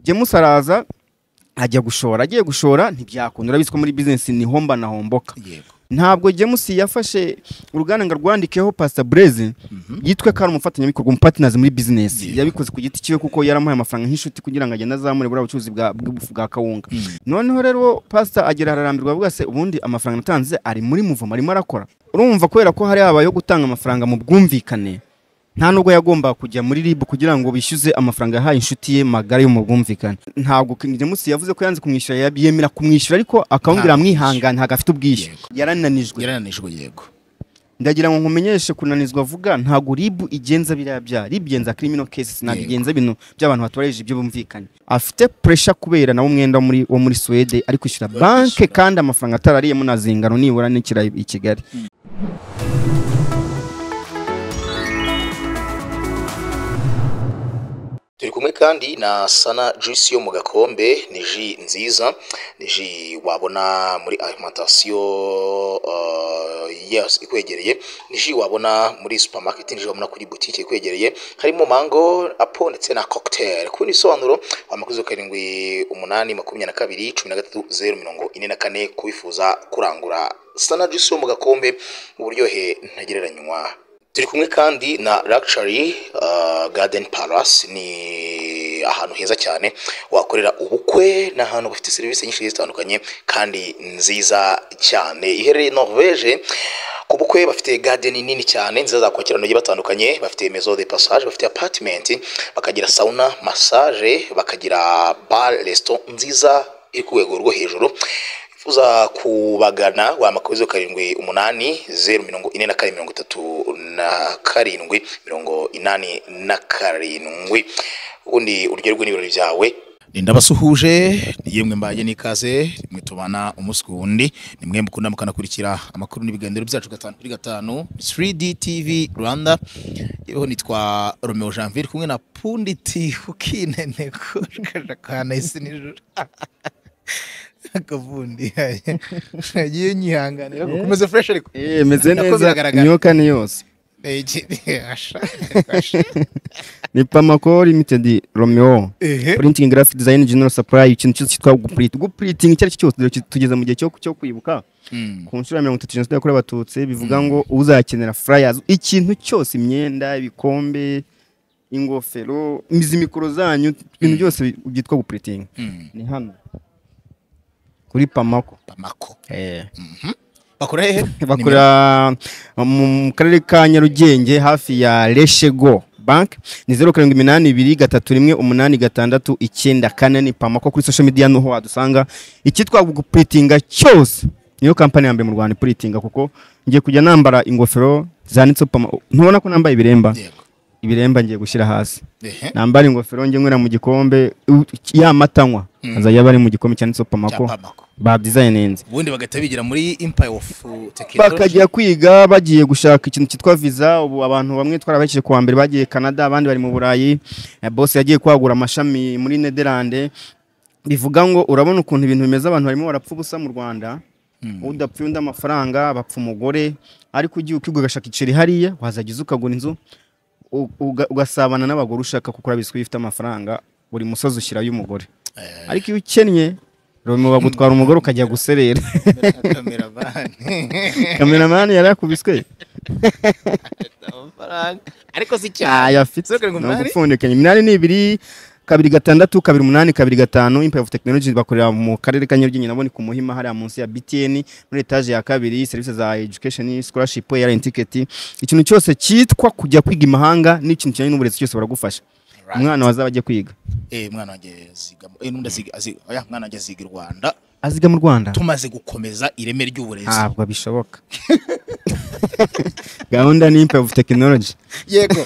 James araza ajya gushora agiye gushora ntibyakunda urabizi ko muri bizinesi ni homba na homboka yego ntabwo James yafashe uruganda ngo arwandikeho pasita bureze yitwe ko ari umufatanyabikorwa umupatinazi muri bizinesi Yego. yabikoze ku giti cyiwe kuko yaramuhaye amafaranga nk'inshuti kugira ngo agende azamure buriya bucuruzi bwa- bw'ibufu bwa kawunga noneho rero pasita agera hararambirwa avuga se ubundi amafaranga natanze ari muri muvomo arimo arakora urumva kubera ko hari habayeho gutanga amafaranga mu bwumvikane nta nubwo yagombaga kujya muri ribu kugira ngo bishyuze amafaranga yahaye inshuti ye magara yo mu bwumvikane ntabwo King James yavuze ko yanze kumwishyura yab- yemera kumwishyura ariko akawumbwira Ntabwo mwihangane ntabwo afite ubwishyu Yego. yarananijwe yarananijwe yego ndagira ngo nkumenyeshe kunanizwa vuga ntabwo ribu igenza biriya byaha ribu igenza criminal cases ntabwo Yego. igenza ibintu by'abantu batubarije ibyo bumvikanye afite pressure kubera nawe umwenda wo muri, wo muri Swede ari kwishyura banke kandi amafaranga atarariyemo na zingano nibura n'ikira i Kigali turi kumwe kandi na sana juice yo mu gakombe ni ji nziza ni ji wabona muri alimentation uh, yes ikwegereye ni ji wabona muri supermarket ni ji wabona kuri boutique ikwegereye harimo mango apo ndetse na cocktail ku bindi bisobanuro wamakuzo karindwi umunani makumyabiri na kabiri cumi na gatatu zeru mirongo ine na kane kubifuza kurangura sana juice yo mu gakombe uburyohe ntagereranywa turi kumwe kandi na Luxury uh, Garden Palace ni ahantu heza cyane wakorera ubukwe ni ahantu bafite serivisi nyinshi zitandukanye kandi nziza cyane iherereye Norvege ku bukwe bafite garden nini cyane nziza zakwakirana bagiye batandukanye bafite maison de passage bafite apartment bakagira sauna massage bakagira bar resto nziza iri ku rwego rwo hejuru wifuza kubagana wamakoze karindwi umunani zeru mirongo ine na kane mirongo itatu na karindwi mirongo inani na karindwi ubundi uryoherwe n'ibirori byawe ni ndabasuhuje ni yemwe mbaye n'ikaze mwe tubana umunsi ku wundi ni mwe mukunda mukanakurikira amakuru n'ibiganiro byacu gatanu kuri gatanu 3D TV Rwanda yeweho nitwa Romeo Janvier kumwe na Punditi ukinene ko shakashakana isi nijoro akavundi yagiye nyihanganira gukomeza fresh ariko eh meze Nako neza biragaragara. imyuka ni yose Ege, asha ni Pamaco Limited Romeo ehe printing graphic design general supply ikintu cyose cyitwa guprint gupriting icyo ari cyo cyose tugeze mu gihe cyo cyo kwibuka ku nshuro ya mirongo itatu jenoside yakorewe abatutsi bivuga ngo uzakenera flyers ikintu cyose imyenda ibikombe ingofero izi mikoro zanyu ibintu byose bi- byitwa gupuritinga ni hano kuri pamako bamako bakora hehe bakora mu karere ka nyarugenge hafi ya reshego bank ni zeru karindwi iminani ibiri gatatu rimwe umunani gatandatu icyenda kane ni pamako kuri social media niho wadusanga icyitwa gupuritinga cyose niyo kampani ya mbere mu rwanda ipuritinga kuko ngiye kujya nambara ingofero zanditseho pamako ntubona ko nambaye ibiremba yego ibiremba ngiye gushyira hasi ehe nambara ingofero njye nywera mu gikombe u- ya matanywa Mm. azajya aba ari mu gikombe cyanditseho pamako cyapa bamako badizayininze ubundi bagahita bigira muri empire of technology bakajya kwiga bagiye gushaka ikintu cyitwa visa ubu abantu bamwe twarabakije kuwa mbere bagiye canada abandi bari mu burayi Eh, bose yagiye kwagura amashami muri nederlande bivuga ngo urabona ukuntu ibintu bimeze abantu barimo barapfa ubusa mu rwanda udapfuye undi amafaranga bapfa umugore ariko ugiye ukiga ugashaka iceri hariya wazagiza ukagura inzu u- uga- ugasabana n'abagore ushaka kuko urabizi ko iyo ufite amafaranga buri musozi ushyirayo umugore Eh. ariko iyo ukennye Romeo bagutwara umugore ukajya guserera kamera bani kameramani yari yakubiswe amafaranga ariko si cyane ayafite Zeru karindwi umunani. nagupfundikanye iminani ni ibiri kabiri gatandatu kabiri umunani kabiri gatanu impaya ofu tekinoloji bakorera mu karere ka nyarugenge naboneka umuhima hariya munsi ya btn muri etaje ya kabiri serivisi za education scholarship airline ticket ikintu cyose cyitwa kujya kwiga imahanga n'ikintu kijyanye n'uburezi cyose baragufasha umwana wazaba agiye kwiga eh mwana wanjye zigamo eh nundi aziga aziga oya mwana wanjye aziga i Rwanda aziga mu rwanda tumaze gukomeza ireme ry'uburezi ntabwo bishoboka gahunda ni impaya ofu tekinoloji yego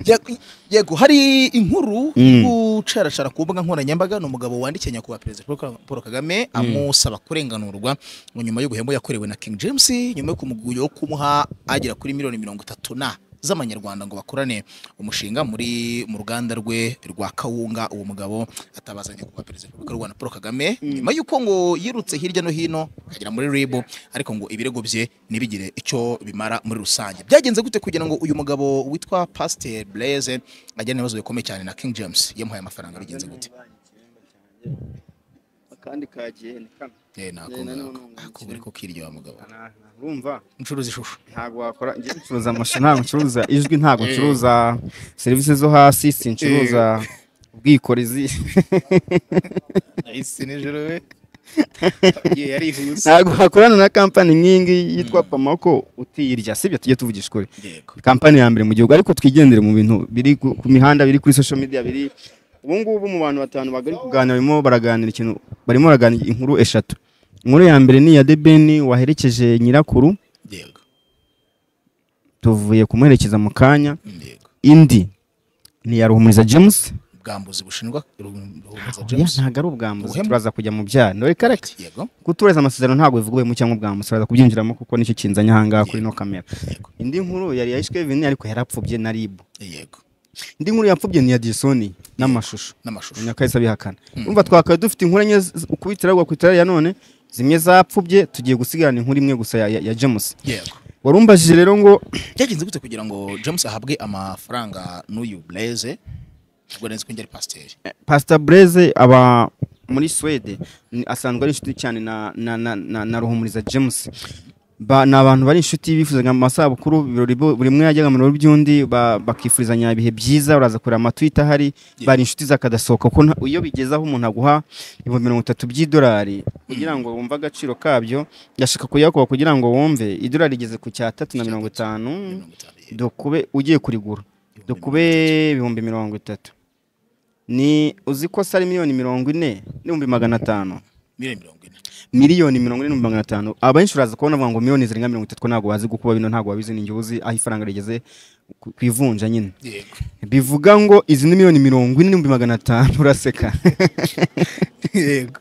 Yego- yego hari inkuru Mm. gucarashara ku mbuga nkoranyambaga ni umugabo wandikiye nyakubahwa perezida Paul Ka- paul kagame amusaba kurenganurwa ngo nyuma y'ubuhembo yakorewe na king james nyuma yo kumugurira wo kumuha agera kuri miliyoni mirongo itatu na z'amanyarwanda ngo bakorane umushinga muri mu ruganda rwe rwa kawunga uwo mugabo atabaza nyakubahwa perezida wa repubulika y'u rwanda paul kagame nyuma y'uko ngo yirutse hirya no hino akagera muri ribu ariko ngo ibirego bye ntibigire icyo bimara muri rusange byagenze gute kugira ngo uyu mugabo witwa pasiteri blaise agirane ibibazo bikomeye cyane na king james yamuhaye amafaranga bigenze gute akandi ka gihene kano Eh, nako Gihene ngako. n'umuntu Ako uri kukiryoha mugabo. Nta- nta- urumva Ncuruza ishusho. ntabwo wakora njye ncuruza amashusho ntabwo ncuruza ijwi ntabwo ncuruza serivisi zo hasi sincuruza ubwikorezi Nahise nijoro we. Agiye yarihuse. ntabwo wakorana na kampani nk'iyi ngiyi yitwa pamako utiyirya sibyo tujye tuvugisha ukuri Yego. kampani ya mbere mu gihugu ariko twigendere mu bintu biri ku ku mihanda biri kuri social media biri ubu ngubu mu bantu batanu bagari kuganira barimo baraganira ikintu barimo baraganira inkuru eshatu inkuru ya mbere ni iya debeni waherekeje nyirakuru Yego. tuvuye kumuherekeza mu kanya Yego. indi ni iya ruhumuriza james Ubwambuzi bushinjwa ruhumuza Oya, James. ntabwo ari ubwambuzi Ubuhemu. turaza kujya mu byaha reka reka Yego. gutureza amasezerano ntabwo bivuga mu cyangwa ubwambuzi turaza kubyinjiramo kuko nicyo kinzanye ahangaha kuri ino kamera Yego. indi nkuru yari iya Kevin ariko yarapfubye na ribu Yego. indi nkuru yapfubye ni iya disoni n'amashusho N'amashusho. nyakahise abihakana umva twakabaye dufite inkuru enye z- ukubitira agwa ku itara ya none zimwe zapfubye tugiye gusigarana inkuru imwe gusa ya, ya, ya james Yego. wari umbajije rero ngo Byagenze gute kugira ngo James ahabwe amafaranga n'uyu Blaise? Ubwo nzi ko njye ari pasiteri. pastor blaise aba muri swede ni- asanzwe ari inshuti cyane na, na, na, na, na ruhumuriza james ba, ni abantu bari inshuti bifuzaga mu masabukuru ibirori bo- buri umwe yajyaga mu birori by'undi ba- bakifurizanya ibihe byiza uraza kureba amatwita ahari bari inshuti zakadasohoka kuko nta- iyo bigezeho umuntu aguha ibihumbi mirongo itatu by'idolari kugira ngo wumve agaciro kabyo yashaka kuyakuba kugira ngo wumve idolari rigeze ku cyatatu na mirongo itanu mirongo itanu yego. dokube ugiye kurigura dokube ibihumbi mirongo itatu ni uzi ko se ari miliyoni mirongo ine n'ibihumbi magana atanu Miliyoni mirongo ine. miliyoni mirongo ine n'ibihumbi magana atanu abenshi uraza kubona bavuga ngo miliyoni zirenga mirongo itatu ko ntabwo wazi gukuba bino ntabwo wabizi ni uzi aho ifaranga rigeze ku- ku ivunja nyine Yego. bivuga ngo izi ni miliyoni mirongo ine n'ibihumbi magana atanu uraseka Yego.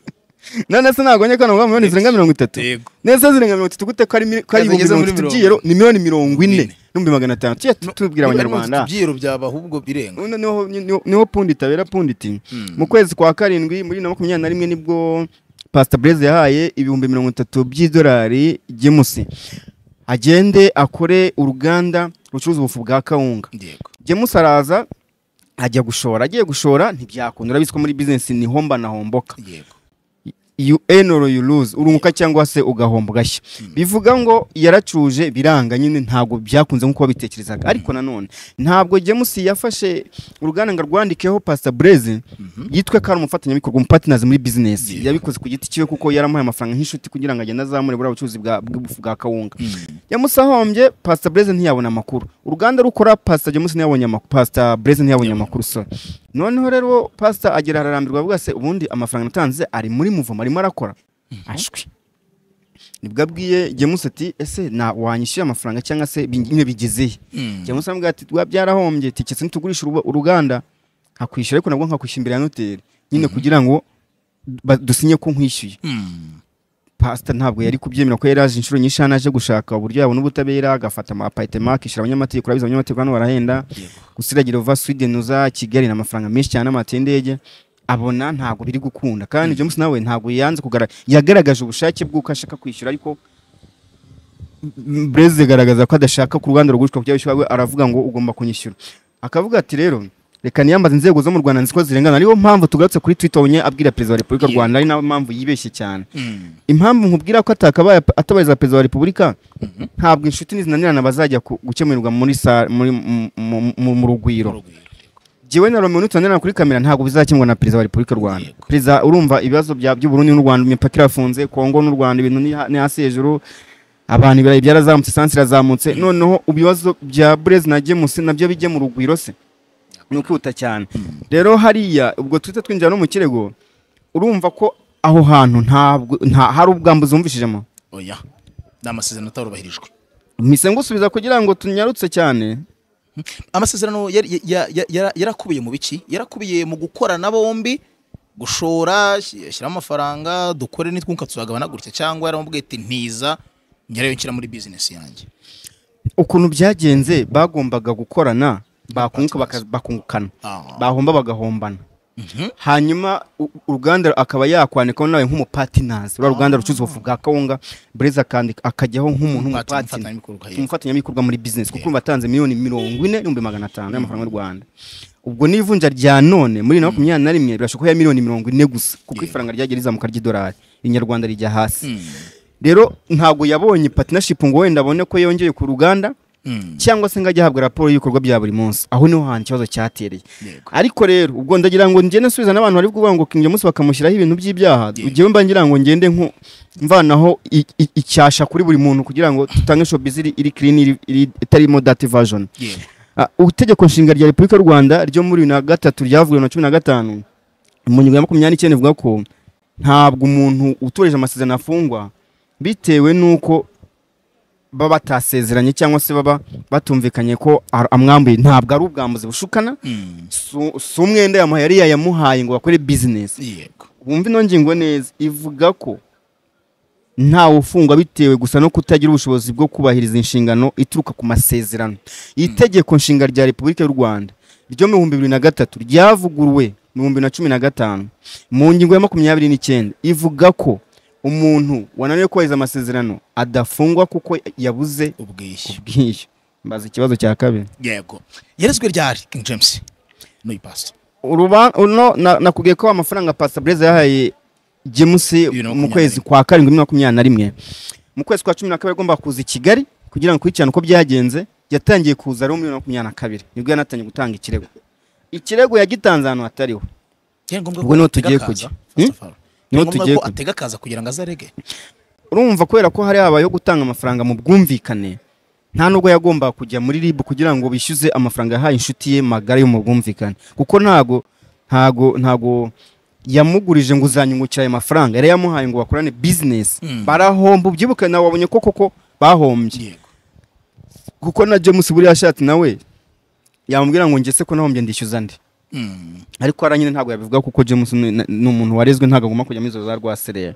none se ntabwo nyakana ngo miliyoni zirenga mirongo itatu Yego. neza zirenga mirongo itatu gute ko ari mil- ko ari Kazi ibihumbi igeze muri mirongo itatu mirongo by'iyero ni miliyoni mirongo ine ine. n'ibihumbi magana atanu tujye tubwira abanyarwanda Ibyiro byaba ahubwo birenga. Uno niho niho- niho pundi itabera pundi iti mu kwezi kwa karindwi muri bibiri na makumyabiri na rimwe nibwo pasita bureze yahaye ibihumbi mirongo itatu by'idolari gemusi agende akore uruganda rucuruza ubufu bwa kawunga Yego. gemusi araza ajya gushora agiye gushora ntibyakunda urabizi ko muri bizinesi ni homba na homboka Yego. you earn or you lose urunguka cyangwa se ugahomba ugashya bivuga ngo yaracuje biranga nyine ntabwo byakunze nk'uko babitekerezaga ariko nanone ntabwo James yafashe uruganda ngo arwandikeho Pastor Blaze yitwe ko ari umufatanyabikorwa umupatinazi muri business Yeah. yabikoze ku giti cyiwe kuko yaramuhaye amafaranga nk'inshuti kugira ngo agende azamure buriya bucuruzi bwa bw'ibufu bwa kawunga yamusahombye Pastor Blaze ntiyabona amakuru uruganda rukora Pastor James ntiyabonye amakuru Pastor Blaze ntiyabonye amakuru so noneho rero Pastor agera hararambirwa avuga se ubundi amafaranga natanze ari muri muvumo arimo arakora ashwi nibwo abwiye James ati ese na wanyishyuye amafaranga cyangwa se nyine bigezeye Mm. James amubwira ati rwa byarahombye tiketse nitugurisha uruba- uruganda nkakwishyura ariko nabwo nkakwishyura imbere ya noteri nyine kugira ngo ba- dusinye ko nkwishyuye Mm. pasita ntabwo yari kubyemera ko yari aje inshuro nyinshi hano aje gushaka uburyo yabona ubutabera agafata amapayitema akishyura abanyamategeko urabizi abanyamategeko hano barahenda Yego. gusiragira uva Sweden uza Kigali ni amafaranga menshi cyane amate y'indege abona ntabwo biri gukunda kandi James nawe ntabwo yanze kugaragaza yagaragaje ubushake bw'uko ashaka kwishyura ariko Breze garagaza ko adashaka ku ruganda rugurishwa kugira bishyura we aravuga ngo ugomba kunyishyura akavuga ati rero reka niyambaze inzego zo mu Rwanda nziko zirengana ariyo mpamvu tugarutse kuri Twitter wonye abwira perezida wa Repubulika y'u Rwanda ari nawe mpamvu yibeshye cyane Mm. impamvu nkubwira ko atakabaye atabariza perezida wa repubulika ntabwo inshuti nizinanirana bazajya ku- gukemurirwa muri sa- muri- mu- mu- mu- mu rugwiro Urugwiro. Yego. jewe na romeo nitunanirana kuri kamera ntabwo bizakemurwa na perezida wa repubulika y'u rwanda Yego. perezida urumva ibibazo bya- by'uburundi n'u rwanda imipaka irafunze kongo n'u rwanda ibintu ni ha- ni hasi hejuru abantu ibirayi byarazamutse sansi irazamutse noneho ibibazo bya burezi na gemusi nabyo bijye mu rugwiro se ni ukwihuta cyane rero hariya ubwo twita twinjira no mu kirego urumva ko aho hantu ntabwo nta hari ubwambuzi wumvishijemo Oya. Ni amasezerano atarubahirijwe. mpise ngusubiza kugira ngo tunyarutse cyane amasezerano yari- ya- ya- yara- yarakubiye mu biki yarakubiye mu gukorana bombi gushora shy- shyiramo amafaranga dukore nitwunka tuzagabana gutya cyangwa yaramubwiye ati ntiza nyirayo nshyira muri bizinesi yanjye ukuntu byagenze bagombaga gukorana bakunguka baka- bakungukana Ah. bahomba bagahombana hanyuma u- uruganda akaba yakwanikaho nawe nk'umupatinazi rwa ruganda rucuruza ubufu bwa kawunga bureza akandi- akajyaho Umupati- nk'umuntu w'umupatina umufatanyabikorwa, yego. umufatanyabikorwa muri bizinesi kuko urumva atanze miliyoni mirongo ine n'ibihumbi magana atanu y'amafaranga y'u rwanda ubwo n'ivunja rya none muri bibiri na makumyabiri na rimwe birashoboka ko ya miliyoni mirongo ine gusa kuko ifaranga ryagiye rizamuka ry'idolari inyarwanda rijya hasi rero ntabwo yabonye patinashipu ngo wenda abone ko yongeye ku ruganda cyangwa se ngo ajye ahabwa raporo y'ibikorwa bya buri munsi aho niho hantu ikibazo cyatereye Yego. ariko rero ubwo ndagira ngo ngende nsubiza n'abantu bari kuvuga ngo uyu munsi bakamushyiraho ibintu by'ibyaha Yego. ugewe mba ngira ngo ngende nko- mvanaho i- i- icyasha kuri buri muntu kugira ngo dutange shopizi iri kirini iri- iri- itarimo dati vajoni Yego. Ah, itegeko nshinga rya repubulika y'u rwanda ryo muri bibiri na gatatu ryavuguruwe na cumi na gatanu mu ngingo ya makumyabiri n'icyenda ivuga ko ntabwo umuntu utoreje amasezerano afungwa bitewe n'uko baba batasezeranye cyangwa se baba batumvikanye ko ar- amwambuye ntabwo ari ubwambuzi bushukana Mm. su- si umwenda yamuhaye ari yayamuhaye ngo bakore bizinesi Yego. wumva ino ngingo neza ivuga ko ntawe ufungwa bitewe gusa no kutagira ubushobozi bwo kubahiriza inshingano ituruka ku masezerano itegeko nshinga rya repubulika y'u rwanda ryo mu bihumbi bibiri na gatatu ryavuguruwe mu bihumbi bibiri na cumi na gatanu mu ngingo ya makumyabiri n'icyenda ivuga ko umuntu wananiwe kubahiriza amasezerano adafungwa kuko yabuze ubwishyu ubwishyu mbaza ikibazo cya kabiri yego yerezwe ryari king james n'uyu pastor Uruba- uno na- nakubwiye ko amafaranga pasabureza yahaye jemusi Bibiri na mu makumyabiri. kwezi kwa karindwi bibiri na makumyabiri na rimwe mu kwezi kwa cumi na kabiri agomba kuza i kigali kugira ngo akurikirane uko byagenze yatangiye kuza ari mu bibiri na makumyabiri na kabiri nibwo yanatangiye gutanga ikirego ikirego yagitanze ahantu hatariho byari ngombwa Ubwo niho atega tugiye akaza, kujya. first Hmm? of all. Byari Niho ngombwa tugiye ko kujya. atega akaza kugira ngo azarege urumva kubera ko hari habayeho gutanga amafaranga mu bwumvikane nta nubwo yagombaga kujya muri rib kugira ngo bishyuze amafaranga yahaye inshuti ye magara yo mu bwumvikane kuko ntago ntago ntago yamugurije ngo uzanyungukira ayo mafaranga yari yamuhaye ngo bakorane bizinesi Mm. barahomba ubyibuke nawe wabonye ko koko bahombye yego kuko na james buriya ashatse nawe yamubwira ngo ngese ko nahombye ndishyuza ndi Mm. ariko hariya nyine ntabwo yabivuga kuko james ni ni umuntu warezwe ntabwo agomba kujya muri izo za rwaserera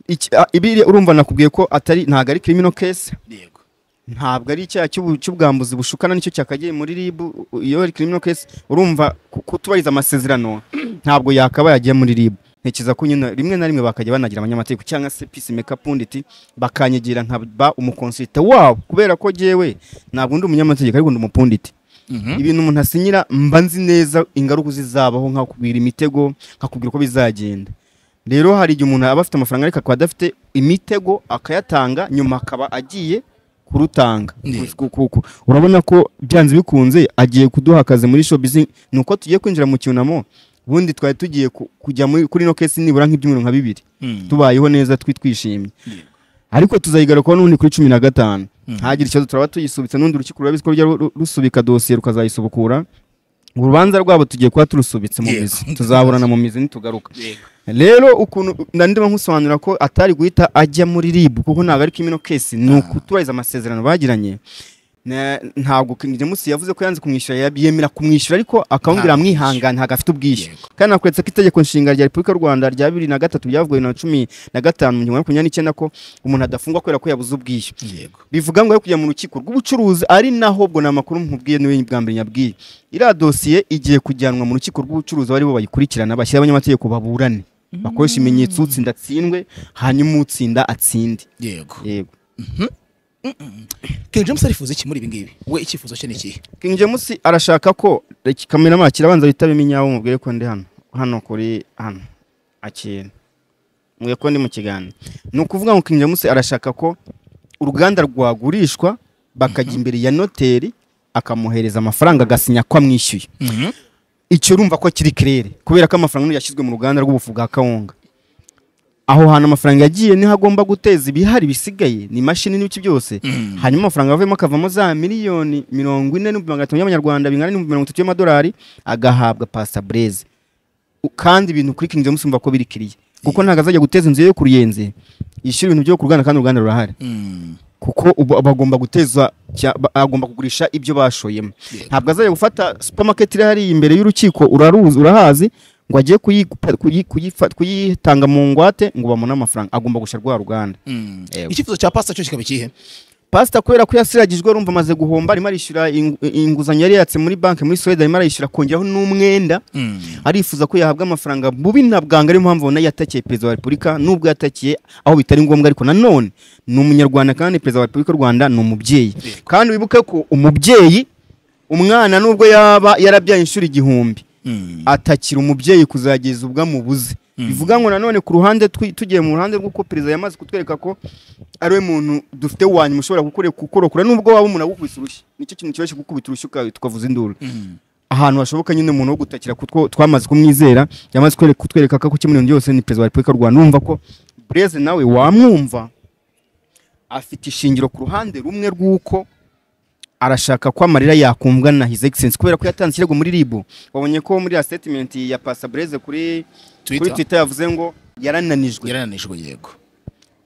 Iki- a- ibiri urumva nakubwiye ko atari ntabwo ari criminal case yego ntabwo ari icyaha cy'ubu- cy'ubwambuzi bushukana nicyo cyakagiye muri rib u- iyo ari criminal case urumva ku- kutubahiriza amasezerano ntabwo yakabaye agiye muri rib ntekereza ko nyine rimwe na rimwe bakajya banagira abanyamategeko cyangwa se peace maker punditi bakanyigira nkaba umukonsulite wabo kubera ko jewe ntabwo ndi umunyamategeko ariko ndi umupunditi Mhm. ibintu umuntu asinyira mba nzi neza ingaruka zizabaho nkakubwira imitego nkakubwira uko bizagenda rero hari igihe umuntu aba afite amafaranga ariko akaba adafite imitego akayatanga nyuma akaba agiye kurutanga Yego. Ku- ku- ku- urabona ko byanze bikunze agiye kuduha akazi muri shopizi ni uko tugiye kwinjira mu cyunamo ubundi twari tugiye ku- kujya muri- kuri ino kesi nibura nk'ibyumweru nka bibiri Mm. tubayeho neza twi twishimye Yego. ariko tuzayigarukaho n'ubundi kuri cumi na gatanu Mhm. ntagire ikibazo turaba tuyisubitse n'undi urukiko rurabizi ko rujya ru- rusubika dosiye rukazayisubukura urubanza rwabo tugiye kuba turusubitse mu Yego. mizi tuzaburana mu mizi nitugaruka Yego. rero ukuntu na ndimo nkusobanura ko atari guhita ajya muri rib kuko ntabwo ari kimino kesi ni ukutubahiriza amasezerano bagiranye Na- ntabwo James yavuze ko yanze kumwishyura yab- yemera kumwishyura ariko akamubwira Ntabwo mwihangane ntabwo afite ubwishyu Yego. kandi nakweretse ko itegeko nshinga rya repubulika y'u rwanda rya bibiri na gatatu ryavuguruwe na cumi na gatanu mu gihumbi kimwe makumyabiri n'icyenda ko umuntu adafungwa kubera ko yabuze ubwishyu yego bivuga ngo yo kujya mu rukiko rw'ubucuruzi ari naho ubwo ni amakuru nkubwiye niwe bwa mbere nyabwiye iriya dosiye igiye kujyanwa mu rukiko rw'ubucuruzi abo ari bo bayikurikirana bashyira abanyamategeko baburane bakoresha ibimenyetso utsinda atsindwe hanyuma utsinda atsinde yego yego king james arifuza iki muri ibi ngibi we icyifuzo cye ni ikihe King James arashaka ko reka kameramani kirabanza bitabe iminyawo mubwire ko ndi hano hano kuri hano akira mubwire ko ndi mu kiganiro ni ukuvuga ngo King James arashaka ko uruganda rwagurishwa bakajya imbere ya noteri akamuhereza amafaranga agasinya ko amwishyuye icyo urumva ko kiri kirere kubera ko amafaranga yashyizwe mu ruganda rw'ubufu bwa kawunga aho hantu amafaranga yagiye niho agomba guteza ibihari bisigaye ni imashini n'ibiki byose hanyuma amafaranga avuyemo akavamo za miliyoni mirongo ine n'ibihumbi magana atanu y'amanyarwanda bingana n'ibihumbi mirongo itatu y'amadolari agahabwa pasta breze U- kandi ibintu kuri King James umva ko biri kiriye kuko ntabwo azajya guteza inzu ye yo ku ruyenzi yishyura ibintu byo ku ruganda kandi uruganda rurahari kuko ubu bagomba guteza cya- ba- agomba kugurisha ibyo bashoyemo Yego. ntabwo azajya gufata supermarket iri hariya imbere y'urukiko uraruzi urahazi ngo ajye kuyi- kuyi- kuyifa- kuyitanga mu ngwate ngo bamune amafaranga agomba gushya rwa ruganda icyifuzo cya pastor cyo kikaba ikihe pasita kubera ko yasiragijwe urumva amaze guhomba arimo arishyura ingu- inguzanyo yari yatse muri banki muri suwede arimo arayishyura akongeraho n'umwenda arifuza ko yahabwa amafaranga bubi na bwanga ariyo mpamvu ubona yatakiye perezida wa repubulika n'ubwo yatakiye aho bitari ngombwa ariko nanone ni umunyarwanda kandi perezida wa repubulika y'u rwanda ni umubyeyi kandi wibuke ko umubyeyi umwana nubwo yaba yarabyaye inshuro igihumbi atakira umubyeyi kuzageza ubwo amubuze bivuga ngo nanone ku ruhande twi- tugiye mu ruhande rw'uko perezida yamaze kutwereka ko ari we muntu dufite wa nyuma ushobora gukore- kukorokora nubwo waba umuntu agukubita urushyi nicyo kintu cyoroshye gukubita urushyi uka- tukavuza induru ahantu hashoboka nyine umuntu wo gutakira kutwo twamaze kumwizera yamaze kwereka- kutwereka ko kimwe byose ni perezida wa repubulika y'u rwanda urumva ko bureze nawe wamwumva afite ishingiro ku ruhande rumwe rw'uko arashaka ko amarira yakumvwa na his excellence kubera ko yatanze ikirego muri ribu wabonye ko muri ya statement ya pasa bureze kuri kuri twitter yavuze ngo yarananijwe yarananijwe yego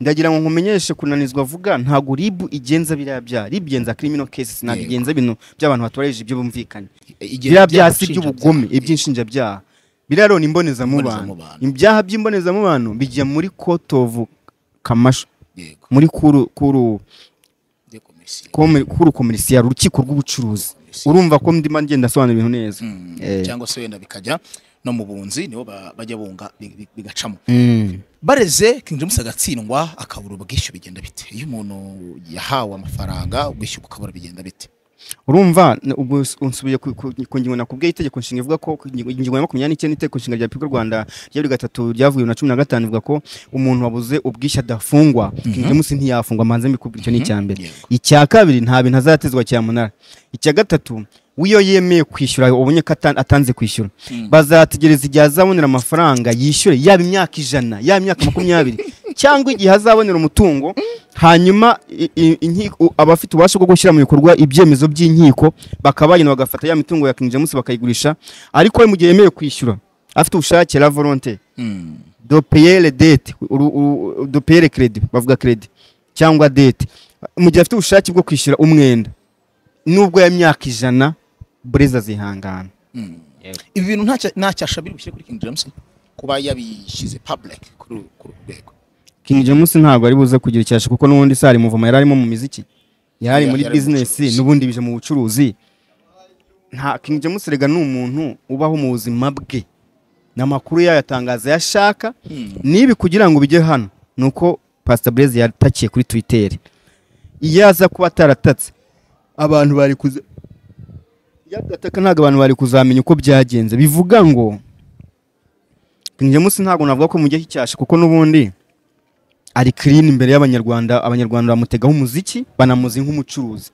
ndagira ngo nkumenyeshe kunanizwa avuga ntabwo ribu igenza biriya byaha ribu igenza criminal cases ntabwo Yego. igenza ibintu by'abantu batubarije ibyo bumvikanye Igihe biriya byaha si by'ubushinjacyaha. iby'ubugome iby'inshinjabyaha biriya rero ni imbonezamubano Imbonezamubano. ibyaha by'imbonezamubano bijya muri court of kamasho Yego. muri kuru kuru De commercial. komi- kuru komerisiya urukiko rw'ubucuruzi Komisiyo. urumva ko ndimo ngenda asobanura ibintu neza Mm, Eh. cyangwa se wenda bikajya no mu bunzi nibo ba- bajya bunga bi- bi- bigacamo Mm. bareze King James agatsindwa akabura ubwishyu bigenda bite iyo umuntu yahawe amafaranga ubwishyu bukabura bigenda bite urumva n- ubu s- unsubiye ku- ku ku ngingo nakubwiye itegeko nshinga ivuga ko ku ngingo ingingo ya makumyabiri n'icyenda itegeko nshinga rya repubulika y'u rwanda rya bibiri gatatu ryavuye bibiri na cumi na gatanu ivuga ko umuntu wabuze ubwishyu adafungwa king james ntiyafungwa manze mbikubwira icyo ni icya mbere Yego. icya kabiri nta bintu azatezwa cyamunara icya gatatu wiyo yemeye kwishyura ubonye ko ata- atanze kwishyura bazategereza igihe azabonera amafaranga yishyure yaba imyaka ijana yaba imyaka makumyabiri cyangwa igihe azabonera umutungo hanyuma i- i- inkiko- abafite ububasha bwo gushyira mu bikorwa ibyemezo by'inkiko bakaba bagenda bagafata ya mitungo ya King James bakayigurisha ariko we mu gihe yemerewe kwishyura afite ubushake la volonté Mm. de payer les dettes uru- uru- de payer les crédits bavuga crédit cyangwa dette mu gihe afite ubushake bwo kwishyura umwenda nubwo ya myaka ijana bureza zihangana Mm. ibi bintu ntacyo ntacyasha biri bushyire kuri King James kuba yabishyize public kuri uru kuri uru rwego King James ntabwo ari buze kugira icyasha kuko n'ubundi sari muvoma yari arimo mu miziki yari ari Yari muri ari mu bizinesi bucuruzi. n'ubundi bije mu bucuruzi nta King James rega ni umuntu ubaho mu buzima bwe n'amakuru yayatangaza yashaka nibi kugira ngo bijye hano ni uko Pastor Blaise yatakiye kuri Twitter iyo aza kuba ataratatse abantu bari kuza iyo adataka ntabwo abantu bari kuzamenya uko byagenze bivuga ngo King James ntabwo navuga ko mujya cyasha kuko n'ubundi ari clean imbere y'abanyarwanda abanyarwanda bamutegaho umuziki banamuzi nk'umucuruzi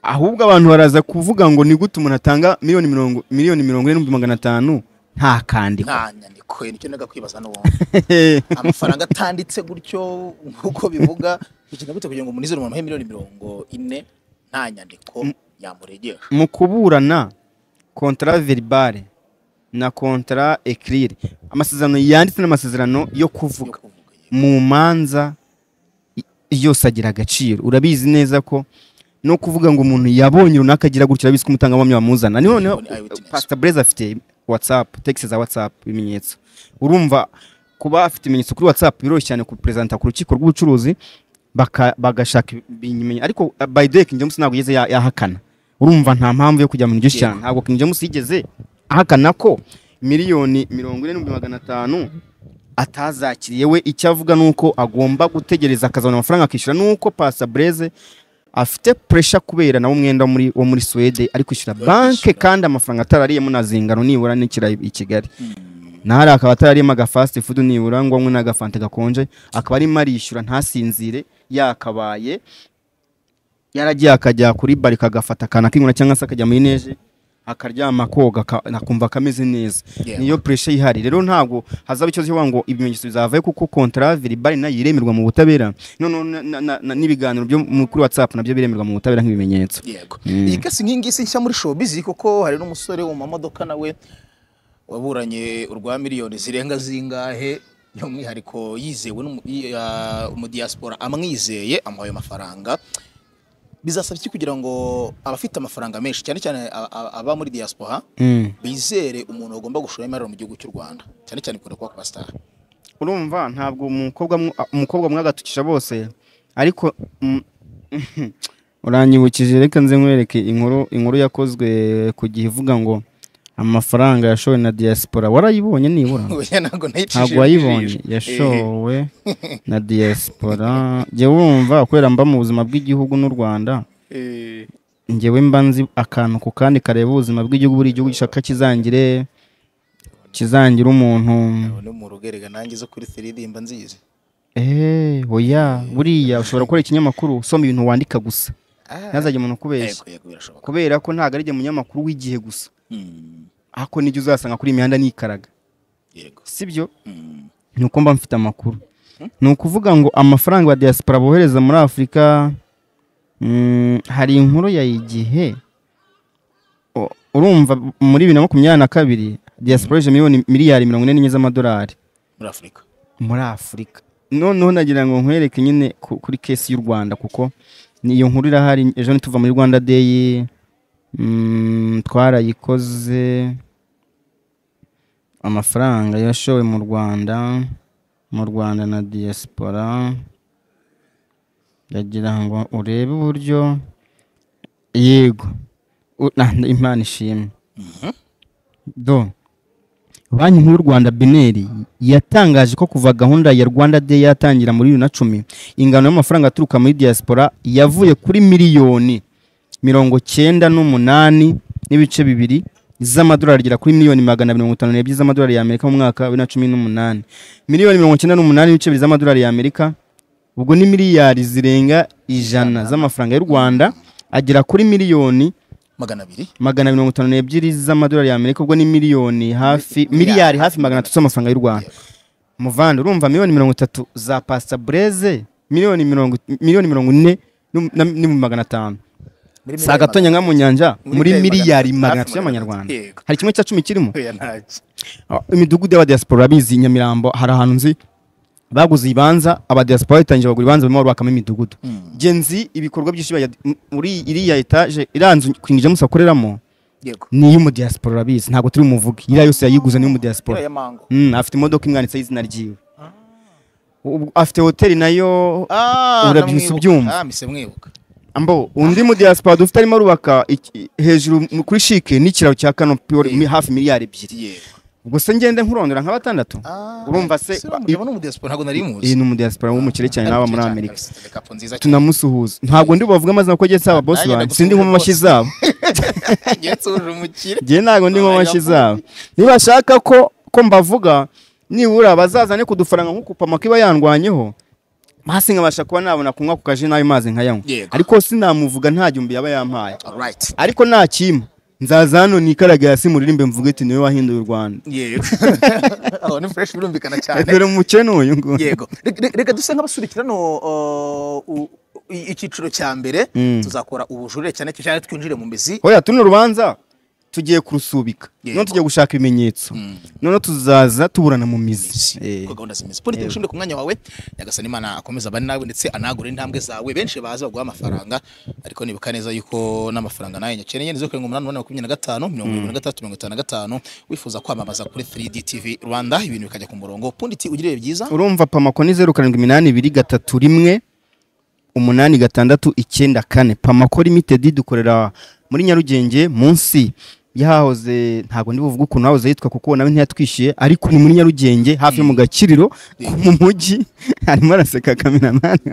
ahubwo abantu baraza kuvuga ngo ni gute umuntu atanga miliyoni mirongo miliyoni mirongo ine n'ibihumbi magana atanu nta kandikwa nta nyandiko nicyo naga kwibaza n'ubundi amafaranga atanditse gutyo nk'uko bivuga bigenda bite kugira ngo umunezero umuntu amuhe miliyoni mirongo ine nta nyandiko yamuregesha mu kuburana kontara veribare na kontara ekirire amasezerano yanditse n'amasezerano yo yo kuvuga kuvuga mu manza i- yose agira agaciro urabizi neza ko no kuvuga ngo umuntu yabonye runaka agira gutya urabizi ko umutangabuhamya bamuzana ni noneho Ni eyewitness. pasita bureze afite watsapu tegisi za watsapu ibimenyetso urumva kuba afite ibimenyetso kuri watsapu biroroshye cyane kuperezanta ku rukiko rw'ubucuruzi baka- bagashaka ibimenyetso ariko uh, by the way King James ntabwo yigeze ya- yahakana urumva nta mpamvu yo kujya mu ryo cyane ntabwo King James yigeze ahakana ko miliyoni mirongo ine n'ibihumbi magana atanu atazakiriye we icyo avuga ni uko agomba gutegereza akazabona amafaranga akishyura ni uko pasa bureze afite puresha kubera nawe umwenda wo muri, wo muri suwede ari kwishyura Ari banke kwishyura. kandi amafaranga atarariyemo na zingano nibura n'ikira i Kigali naho ari akaba atarariyemo agafasiti fudu nibura ngo anywe n'agafanta gakonje akaba arimo arishyura ntasinzire yakabaye yaragiye akajya kuri bari kagafata akantu akingura cyangwa se akajya muri neje akaryama koga aka- akumva akameze neza Yeah. niyo pressure yihari rero ntabwo hazaba ikibazo cyo kuvuga ngo ibimenyetso bizavayo kuko contrat verbal nayo iremerwa mu butabera noneho na- na- na- na- n'ibiganiro byo mu- kuri whatsapp nabyo biremerwa mu butabera nk'ibimenyetso yego Mm. iyi kesi nk'iyi ngiyi si nshya muri showbiz kuko hari n'umusore wo mu mamodoka nawe waburanye urwa miliyoni zirenga zingahe by'umwihariko yizewe n'umu- yi- ah, umudiyasipora amwizeye amuhaye amafaranga bizasaba iki kugira ngo abafite amafaranga menshi cyane cyane a- a- aba muri diaspora Mm. bizere umuntu bagomba gushora imari mu gihugu cy'u rwanda cyane cyane ikunda kuba ku basitari urumva ntabwo umukobwa mw- umukobwa mwagatukisha bose ariko mm, uranyibukije reka nze nkwereke inkuru inkuru yakozwe ku gihe ivuga ngo amafaranga yashowe na diaspora warayibonye nibura Oya, ntabwo nayicishije ntabwo wayibonye ijisho. yashowe na diaspora jya wumva kubera mba mu buzima bw'igihugu n'u rwanda Eh, eh, ngewe mba nzi akantu ku kandi kareba ubuzima bw'igihugu buri gihugu gishaka kizangire kizangira umuntu ni mu rugerega nanjye zo kuri seririmba nzizi eee oya buriya ushobora gukora ikinyamakuru usoma ibintu wandika gusa ntazajye umuntu kubeshya yego yego birashoboka kubera ko ntabwo ari munyamakuru w'igihe gusa Mm, ako nijya uzasanga kuri iyi mihanda n'ikaraga yego sibyo Mm, ni uko mba mfite amakuru ni ukuvuga ngo amafaranga ya diaspora bohereza muri afurika mm, hari inkuru ya igihe U- urumva muri bibiri na makumyabiri na kabiri diaspora ije miliyoni miliyari mirongo ine n'enye z'amadolari muri afurika muri afurika noneho nagira ngo nkwereke nyine ku- kuri kesi y'u rwanda kuko ni- iyo nkuru irahari ejo ntituva muri rwanda deyi mm, twarayikoze amafaranga yashowe mu rwanda mu rwanda na diaspora ndagira ngo urebe uburyo yego U- na- na- imana ishimwe do banki nkuru y'u rwanda beneri yatangaje ko kuva gahunda ya rwanda day yatangira muri bibiri na cumi ingano y'amafaranga aturuka muri diaspora yavuye kuri miliyoni mirongo cyenda n'umunani n'ibice bibiri z'amadolari agera kuri miliyoni magana mirongo itanu n'ebyiri z'amadolari y'amerika mu mwaka wa bibiri na cumi n'umunani miliyoni mirongo cyenda n'umunani n'ibice bibiri z'amadolari y'amerika ubwo ni miliyari zirenga ijana z'amafaranga y'u rwanda agera kuri miliyoni magana abiri magana mirongo itanu n'ebyiri z'amadolari y'amerika ubwo ni miliyoni hafi miliyari hafi magana atatu z'amafaranga y'u rwanda muvande urumva miliyoni mirongo itatu za pasita bureze miliyoni mirongo miliyoni mirongo ine n'u- na- n'ibihumbi magana atanu Muri si miliyari agatonya nka mu nyanja Muri muri miliyari miliyari magana magana atatu. atatu y'amanyarwanda Yego. hari kimwe cya cumi kirimo magana- Oya, ntacyo. Ah, imidugudu y'abadiaspora bizi nyamirambo hari ahantu nzi baguze ibibanza abadiaspora batangiye bagura ibibanza barimo barubakamo imidugudu genzi ibikorwa byinshi bya- m- muri iriya etaje iriya nzu King James akoreramo yego ni iy'umudiaspora urabizi ntabwo turi bumuvuge iriya yose yayiguze ni iy'umudiaspora Iriya ya mango Mm, afite imodoka imwanditseho izina ryiwe Ubu- afite hoteli nayo Ah, Urabyutse ndamwibuka. ubyumva. Ah, mise mwibuka ambo undi mudiaspora dufite arimo arubaka iki- hejuru mu- kuri shike n'ikiraro cya kanopi wari- mi- hafi miliyari ebyiri yego ubwo se ngende nkurondora nka batandatu Ah, urumva se si uriya mugabo ni umudiyasipora ntabwo nari muzi iyi ni umudiaspora w'umukire cyane n'aba muri Cyane, Amerika cyane, kapo nziza cyane. tunamusuhuza ntabwo ndi bubavuge amazina kuko agetse aba bosi Nanjye banjye ndagusuhuza sindi nkoma amashyi zabo Njye nsuje umukire njye ntabwo ndi nkoma amashyi zabo nibashaka ko ko mbavuga nibura bazazane kudufaranga nk'uko pama kiba yandwanyeho hasi nkabasha kuba nabona kunywa ku kaji n'ayo mazi nkayanywa Yego. ariko sinamuvuga nta gihumbi yaba yampaye Alright. ariko nta kimpa nzaza hano nikaraga hasi muririmbe mvuge ati niwe wahinduye u rwanda yego aho ni fresh birumvikana cyane dore umukene uyu nguyu yego Reka- reka- reka duse nk'abasubikira no uh, u- i- icyiciro cya mbere tuzakora ubujurire cyane cyane twinjire mu mizi oya tuno rubanza tugiye kurusubika Yego. noneho tugiye gushaka ibimenyetso noneho tuzaza tuburana mu mizi Eh. ko gahunda zimeze polite ushimire ku mwanya wawe nyagasani imana akomeza abane nawe ndetse anagure intambwe zawe benshi baza baguha amafaranga ariko nibuka neza yuko n'amafaranga nawe nyakeneye ni zo karindwi umunani umunani makumyabiri na gatanu mirongo irindwi na gatandatu mirongo itanu na gatanu wifuza kwamamaza kuri 3D TV Rwanda ibintu bikajya ku murongo punditi ugiriye byiza urumva pamako ni zeru karindwi iminani ibiri gatatu rimwe umunani gatandatu icyenda kane pamako limitedi dukorera muri nyarugenge munsi yahahoze ntabwo ndi buvuge ukuntu hahoze yitwa kuko nawe ntiyatwishyuye ariko ni muri nyarugenge hafi yo mu gakiriro ko mu mujyi arimo araseka kameramani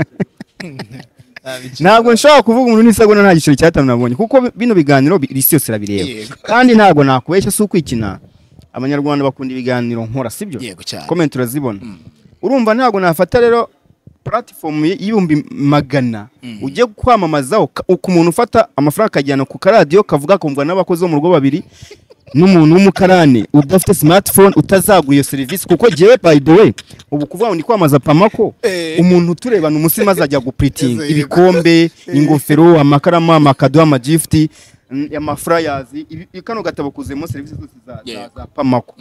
ntabwo nshobora kuvuga umuntu n'isegonda nta giciro cyatanu nabonye kuko bi- bino biganiro bi- isi yose irabireba Yego. kandi ntabwo nakubeshya si ukwikina abanyarwanda bakunda ibiganiro nkora sibyo Yego cyane. komenti urazibona urumva ntabwo nafata rero puratifomu y'ibihumbi magana ujye kwamamazaho ka- ku muntu ufata amafaranga akajyana ku karadiyo kavuga kumva n'abakozi bo mu rugo babiri n'umuntu w'umukarani udafite smartphone utazagura iyo serivisi kuko jyewe by the way ubu kuvuga ngo ndi kwamaza pamako Eh. umuntu turebana umunsi maze ajya gupuritinga Yego. ibikombe ingofero amakaramu amakado amagifiti mm, amafurayazi ibi- ibi- kano gatabo kuzemo serivisi zose za- za Yego. za pamako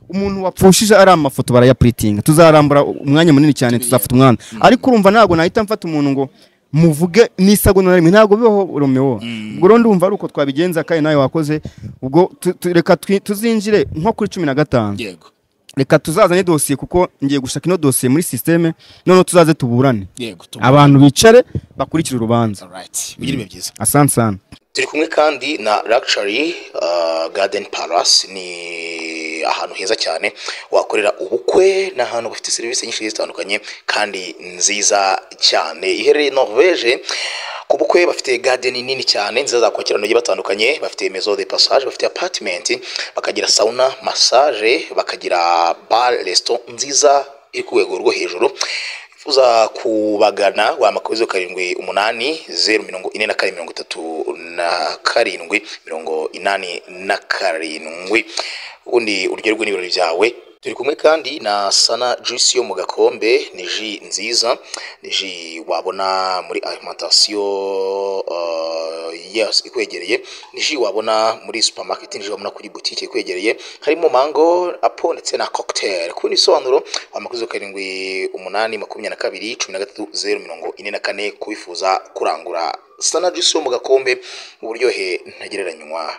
umuntu wapfushije ari amafoto barayapuritinga tuzarambura umwanya munini cyane tuzafata umwanya ariko urumva ntabwo nahita mfata umuntu ngo muvuge n'isegonda na rimwe ntabwo bibaho romeo ubwo rero ndumva ari uko twabigenza kandi nawe wakoze ubwo tu- tu- reka twi- tuzinjire nko kuri cumi na gatanu yego reka tuzazane dosiye kuko ngiye gushaka ino dosiye muri sisiteme noneho tuzaze tuburane yego tuba abantu bicare bakurikire urubanza right bigira ibihe byiza asante sana turi kumwe kandi na Luxury uh, Garden Palace ni ahantu heza cyane wakorera ubukwe ni ahantu bafite serivisi nyinshi zigiye zitandukanye kandi nziza cyane iherereye Norvege ku bukwe bafite garden nini cyane nziza zakwakira abantu bagiye batandukanye bafite maison de passage bafite apartment bakagira sauna massage bakagira bar restaurant nziza iri ku rwego rwo hejuru uza kubagana wahamagara zeru karindwi umunani zeru mirongo ine na kane mirongo itatu na karindwi mirongo inani na karindwi ubundi uryoherwe n'ibirori byawe turi kumwe kandi na sana juice yo mu gakombe ni ji nziza ni ji wabona muri alimantasiyo uh, yes, ikwegereye ni ji wabona muri supermarket ni ji wabona kuri butike ikwegereye harimo mango apo ndetse na cocktail ku bisobanuro amakuzo karindwi umunani makumyabiri na kabiri cumi na gatatu zeru mirongo ine na kane kubifuza kurangura sana juice yo mu gakombe uburyohe ntagereranywa